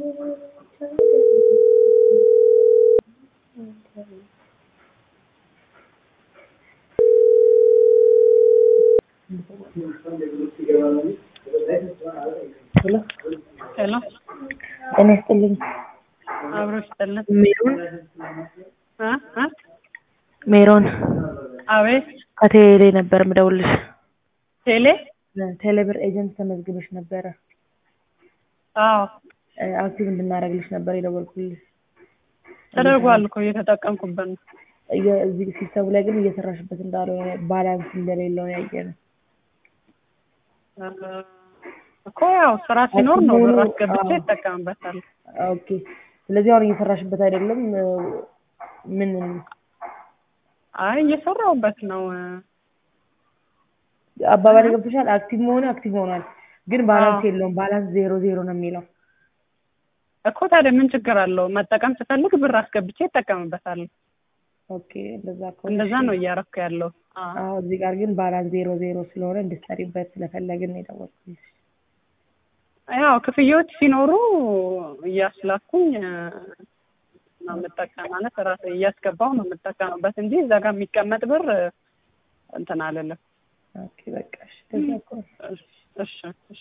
ሄሎ ሄሎ ጤና ይስጥልኝ። አብሮ ይስጥልን። ሜሮን እ እ ሜሮን አቤት ከቴሌ ነበር ምደውልሽ። ቴሌ ቴሌብር ኤጀንት ተመዝግበሽ ነበረ። አዎ እ አክቲቭ እንድናደርግልሽ ነበር የደወልኩልሽ። ተደርጓል እኮ እየተጠቀምኩበት ነው። እየ- እዚህ ሲስተሙ ላይ ግን እየሰራሽበት እንዳልሆነ ባላንስ እንደሌለው ያየነው። እ እኮ ያው ስራ ሲኖር ነው ብር አስገብቼ አዎ። ይጠቀምበታል። ኦኬ። ስለዚህ አሁን እየሰራሽበት አይደለም። እ ምን አይ እየሰራሁበት ነው። እ አባባል ገብቶሻል? አክቲቭ መሆኑ አክቲቭ ሆኗል፣ ግን ባላንስ አዎ። የለውም። ባላንስ ዜሮ ዜሮ ነው የሚለው። እኮ ታዲያ ምን ችግር አለው? መጠቀም ስፈልግ ብር አስገብቼ ይጠቀምበታል። ኦኬ። እንደዛ ከሆነ እንደዛ እሺ። ነው እያረኩ ያለው። አዎ አዎ እዚህ ጋር ግን ባላንስ ዜሮ ዜሮ ስለሆነ እንድትሰሪበት ስለፈለግን ነው የደወልኩልሽ። ያው ክፍያዎች ሲኖሩ እያስላኩኝ እ ነው የምጠቀም ማለት ራሴ እያስገባው ነው የምጠቀምበት እንጂ እዛ ጋር የሚቀመጥ ብር እ እንትን አልልም። ኦኬ በቃ እሺ። እንደዛ ከሆነ እሺ እሺ